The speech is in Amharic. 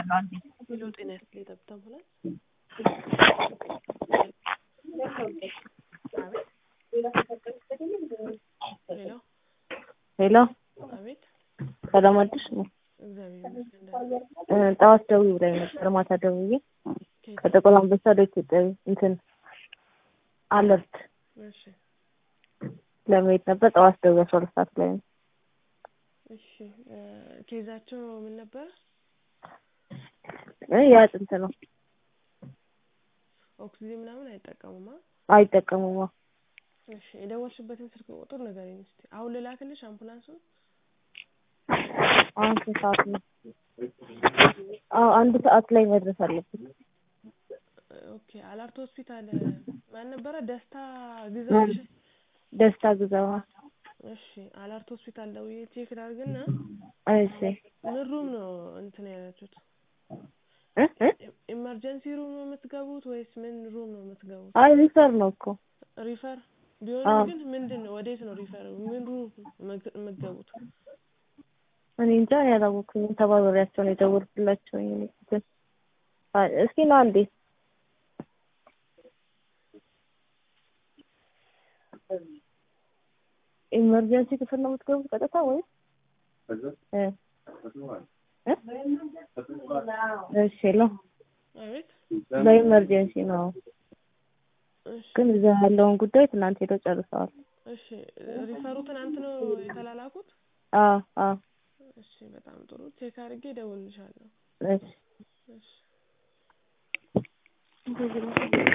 እደውልልሻለሁ አንዴ። ሄሎ ጤና ይስጥልኝ ጠብታ አምቡላንስ። ሄሎ ሄሎ አቤት ሰላም አደርሽ ነው? እግዚአብሔር ይመስገን ደህና ነኝ። እ ጠዋት ደውዬ ብላኝ ነበር ማታ ደውዬ ከየት? ከጥቁር አንበሳ ወደ ኢትዮጵያዊ እንትን አለርት እሺ ለመሄድ ነበር። ጠዋት ደውዬ አስራ ሁለት ሰዓት ላይ ነው። እሺ እ ኬዛቸው ምን ነበር? እ የአጥንት ነው ኦክሲጅን ምናምን አይጠቀሙማ? አይጠቀሙም። አዎ። እሺ የደወልሽበትን ስልክ ቁጥር ንገሪኝ እስኪ። አሁን ልላክልሽ አምቡላንሱን? አሁን ስንት ሰዓት ነው? አዎ አንድ ሰዓት ላይ መድረስ አለብን። ኦኬ አላርት ሆስፒታል ማን ነበረ? ደስታ ግዛው። እሺ ደስታ ግዛዋ። እሺ አላርት ሆስፒታል ደውዬ ቼክ ላድርግና እሺ ምን ሩም ነው እንትን ያላችሁት? እ እ ኢመርጀንሲ ሩም ነው የምትገቡት ወይስ ምን ሩም ነው የምትገቡት? አይ ሪፈር ነው እኮ ሪፈር አዎ። ቢሆንም ግን ምንድን ነው ወዴት ነው ሪፈር ምን ሩም የምት- የምትገቡት? እኔ እንጃ እኔ አላወኩኝም። ተባባሪያቸው ነው የደወልኩላቸው። እኔ ግን አይ እስኪ ነው አንዴ ኢመርጀንሲ ክፍል ነው የምትገቡት ቀጥታ ወይስ እ እ እሺ ሄሎ አቤት ለኢመርጀንሲ ነው እሺ ግን እዛ ያለውን ጉዳይ ትናንት ሄደው ጨርሰዋል። እሺ ሪፈሩ ትናንት ነው የተላላኩት? አዎ አዎ እሺ በጣም ጥሩ ቼክ አድርጌ እደውልልሻለሁ። እሺ እሺ